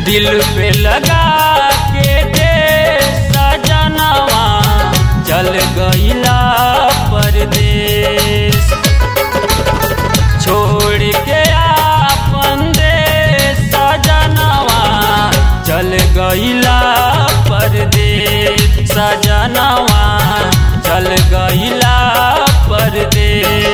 दिल पे लगा के दे सजनवा चल गईला परदेश छोड़ के आपन दे सजनवा चल गईला परदेश सजनवा चल गईला परदेश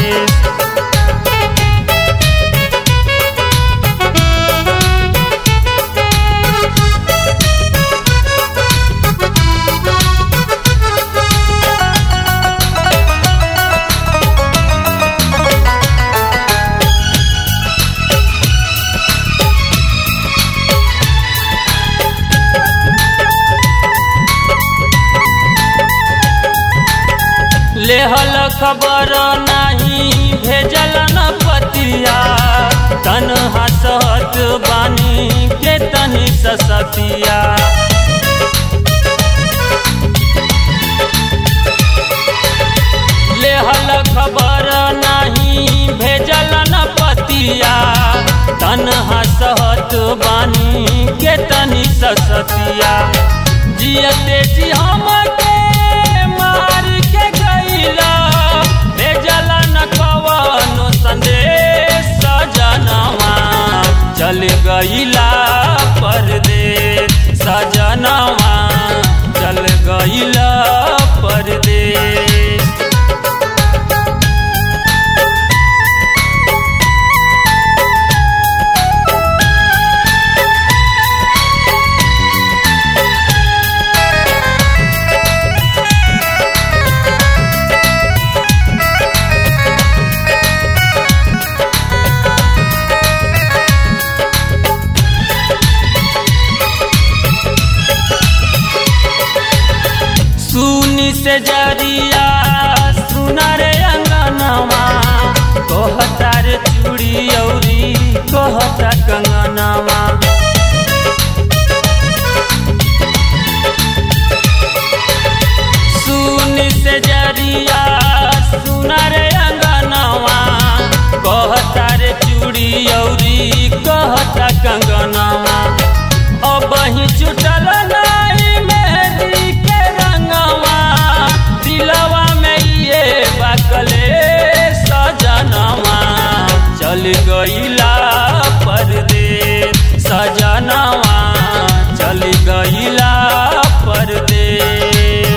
लेहल खबर नाही भेजल न पतिया तन हसत बानी के तनी ससतिया लेहल खबर नाही भेजल न पतिया तन हसत बानी के तनी ससतिया जियते जी हमके मार के गईला भेजल न कवनो संदेश सजनवा चल गईला परदेश सजनवा चल गईला परदेश सुनी से जरिया सुनर अंगनवा कहता रे चूड़ी औरी कहता कंगनवा सुनी से जरिया सुनर अंगनवा कहता रे चूड़ी औरी कहता कंगनवा अब ही छुटल नाई मेहंदी के रंगवा दिलवा में ये बकले सजनवा चल गईला परदेश सजनवा चल गईला परदेश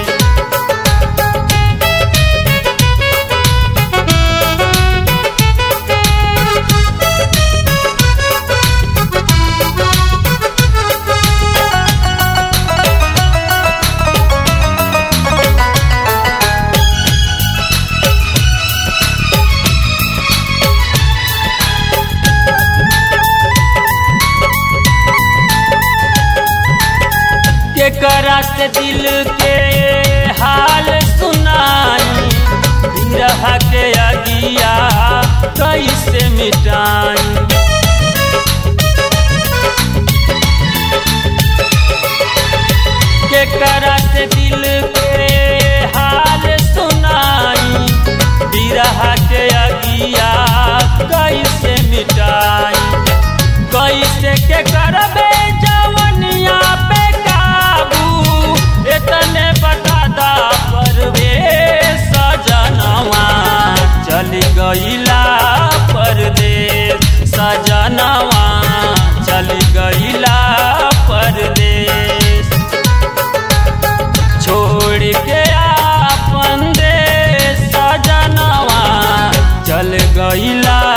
केकरा से दिल के हाल सुनाई रहा के अगिया कैसे मिटाई केकरा से दिल के हाल सुनाई बिरहा के अगिया कैसे मिटाई कैसे के करबे जवनिया पे काबू इतने बता दा परवे सजनवा चल गईला परदेश सजनवा चल गईला परदेश छोड़ के आपन देश सजनवा चल गईला